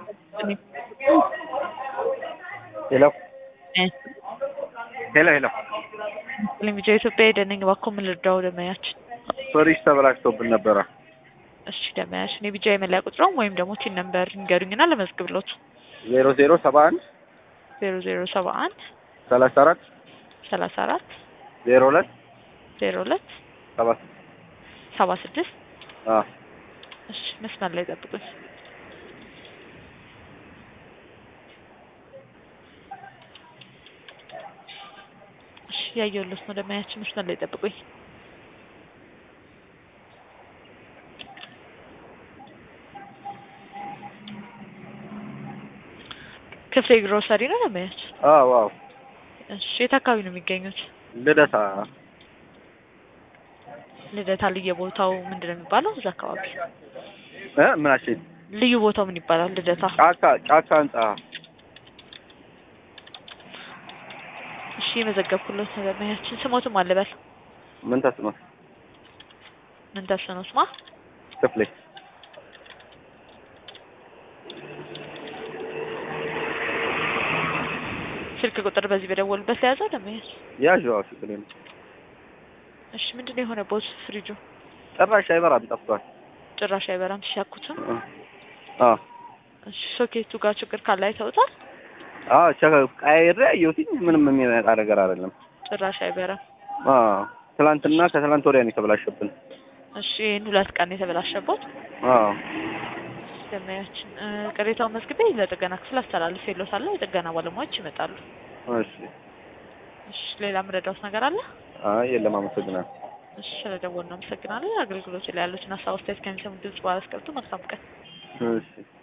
ሄሎ ሄሎ ሄሎ ልምጃ ኢትዮጵያ ሄደንኝ እባክዎ ምን ልርዳው? ደመያችን ፍሪጅ ተበላሽቶብን ነበረ። እሺ ደመያችን የቢጃ የመለያ ቁጥሮም ወይም ደግሞ ቲን ነምበር ንገሩኝና ለመዝግብሎት። ዜሮ ዜሮ ሰባ አንድ ዜሮ ዜሮ ሰባ አንድ ሰላሳ አራት ሰላሳ አራት ዜሮ ሁለት ዜሮ ሁለት ሰባ ሰባ ስድስት አዎ እሺ መስመር ላይ ጠብቁኝ። እሺ ያየሁልዎት ነው ደመያችን መስመር ላይ ጠብቁኝ። ክፍሌ ግሮሰሪ ነው ደመያችን? አዎ አዎ እሺ የት አካባቢ ነው የሚገኙት? ልደታ ልደታ ልዩ ቦታው ምንድን ነው የሚባለው? እዛ አካባቢ እ ምናችን ልዩ ቦታው ምን ይባላል? ልደታ ጫካ ጫካ ህንጻ እሺ የመዘገብኩለት ነው ደመያችን። ስሞትም አልበል ምን ተስኖት ምን ተስኖት ስማ ክፍሌ ስልክ ቁጥር በዚህ በደወሉበት ለያዘው ደመያችን። ያዥዋ ችግር የለም። እሺ ምንድን ነው የሆነ ቦት ፍሪጁ ጭራሽ አይበራም ጠፍቷል። ጭራሽ አይበራም ሲሻኩትም። አዎ እሺ ሶኬቱ ጋር ችግር ካለ አይተውታል? አዎ ቸ ቀያይሬ አየሁትኝ ምንም የሚመጣ ነገር አይደለም። ጭራሽ አይበራም። አዎ ትላንትና ከትላንት ወዲያ ነው የተበላሸብን። እሺ ይህን ሁለት ቀን የተበላሸበት አዎ ደመያችን እ ቅሬታውን መዝግቤ ለጥገና ክፍል አስተላልፍ የለታለሁ። የጥገና ባለሙያዎች ይመጣሉ። እሺ እሺ ሌላ ምረዳውት ነገር አለ? አይ የለም አመሰግናለሁ። እሺ ስለደወሉ ነው አመሰግናለሁ። አገልግሎት ላይ ያሉትን ሀሳብ አስተያየት ከሚሰሙ ድምጽ ባላስቀርቱ መልካም ቀን። እሺ